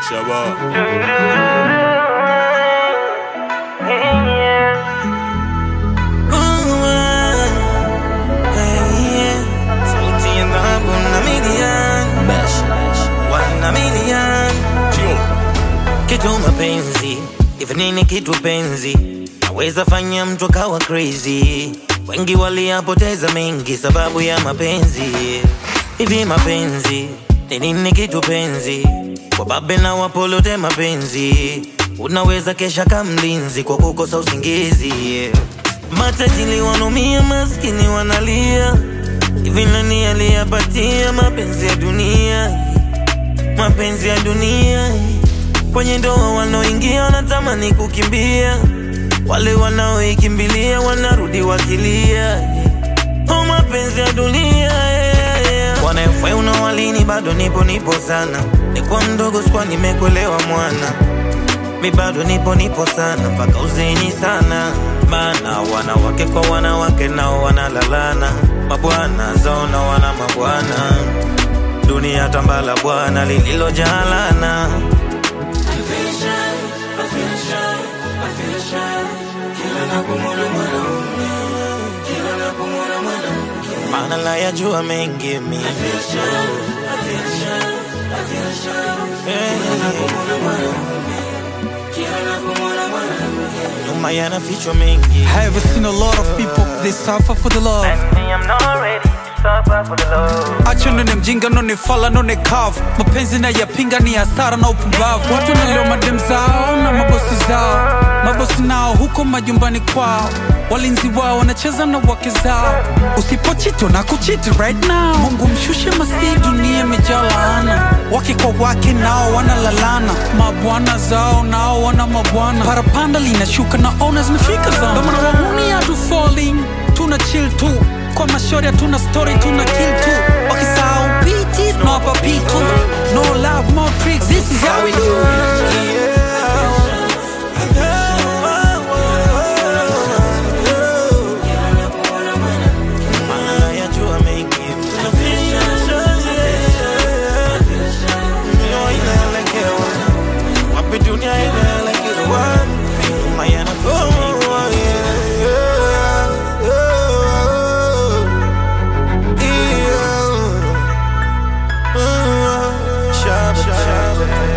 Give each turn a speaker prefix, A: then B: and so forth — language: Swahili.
A: Shabba.
B: Sauti ya dhahabu na milian wana milian
A: Tio.
B: kitu mapenzi hivi nini kitu penzi naweza fanya mtu akawa crazy wengi waliyapoteza mengi sababu ya mapenzi hivi mapenzi ni nini kitu penzi wababe na wapolote mapenzi unaweza kesha kamlinzi kwa kukosa usingizi matajili wanumia maskini wanalia hivi nani aliyapatia mapenzi ya dunia mapenzi ya dunia kwenye ndoa wanaoingia wanatamani kukimbia wale wanaoikimbilia wanarudi wakilia oh, mapenzi ya dunia wanafai unawalini bado nipo nipo sana nikuwa mdogo sikuwa nimekuelewa mwana mi bado nipo nipo sana mpaka uzeni sana bana wanawake kwa wanawake nao wanalalana mabwana zao na wana mabwana dunia tambala bwana lililojalana maana la yajua mengi mi nyuma yanafichwa mengi
C: I have seen a lot of people they suffer for the love acho none mjinga none fala none kavu mapenzi na yapinga ni hasara na upumbavu watu wanaleo madem zao na mabosi zao mabosi nao huko majumbani kwao walinzi wao wanacheza na wake zao usipochito na kuchiti right now mungu mshushe masii dunia imejaa laana wake kwa wake nao wanalalana mabwana zao nao wana mabwana parapanda linashuka na ona zimefika zao Ndio maana wahuni hatu falling tuna chill tu kwa mashori hatuna story tuna kill tu wakisahau biti tunawapa pitu no love more tricks this is how we do